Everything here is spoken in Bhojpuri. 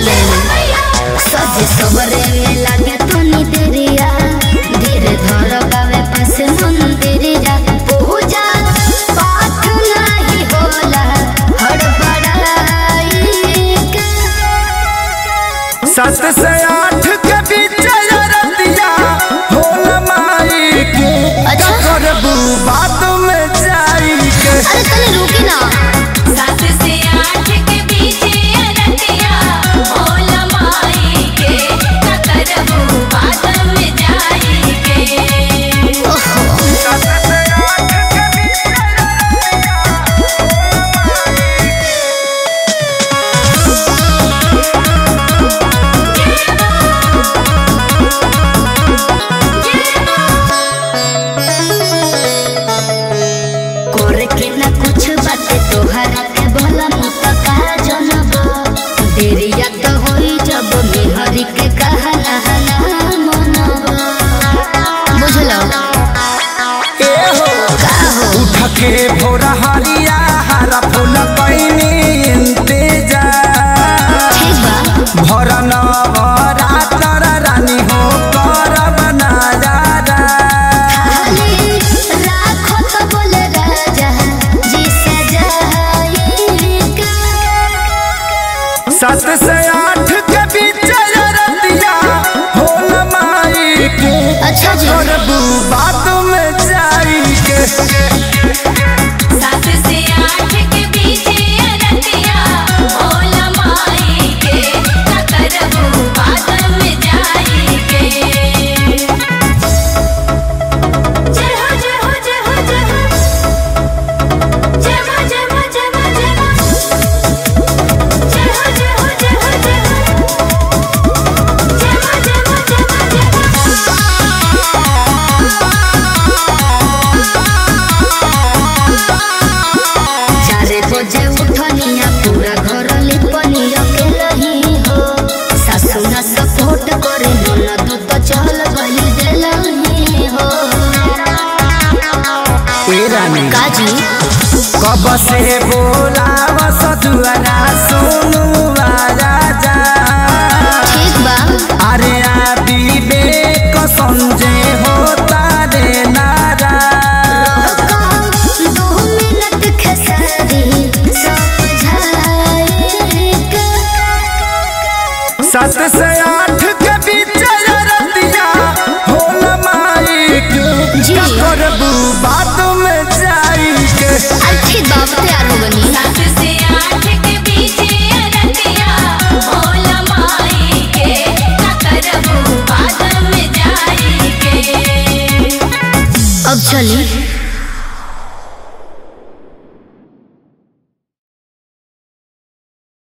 रहे सजे सबरे में लागे तनी देरिया धीरे धर गावे पास मंदिरिया पूजा पाठ नहीं होला हड़बड़ाई के सात से आठ के बीच रतिया होला माई के अच्छा। करबू बात में जाई के अरे तनी रुकी ना सात से आठ के बीच अरतिया भोला माई के न करबू बादल में जाई के ओहो सात से आठ के बीच करे के ना कुछ बाटे तोहरा के भला मुत कहा जनब देरिया तो होई जब मेहरी के कहना हना मनब बुझलो ए हो का हो उठ के भोरा हरिया हरा फूल पैनी इंतजार ठीक बा भर नवरात्र रानी हो करब नजारा खाली राखो तो बोले राजा जी सजाई के सात से आठ के बीच रतिया होल माई के अच्छा जी करबू बात में जाई के सात से आठ के बीच अरतिया भोला माई के न करबू बादल में जाई के जय हो जय हो जय हो जय हो जय मां जय मां जय मां जय मां जय हो जय हो जय हो जय हो जय मां जय मां जय मां जय चारे बजे उठनिया पूरा घर लिपनिया के रही हो सासु ना सपोर्ट करे ननद तो चल गई देलही हो ए रानी काजी कब से बोलाव सजुआना सुनु राजा ठीक बा अरे आबी बेक संजय होता रे नारा दो मिनट खेसारी समझाई के सात से आठ के बीच रतिया होल माई के जी। करबू बात में जाई के अच्छी बात तैयार हो बनी सात से आठ के बीच अरतिया भोला माई के न करबू बादल में जाई के अब चली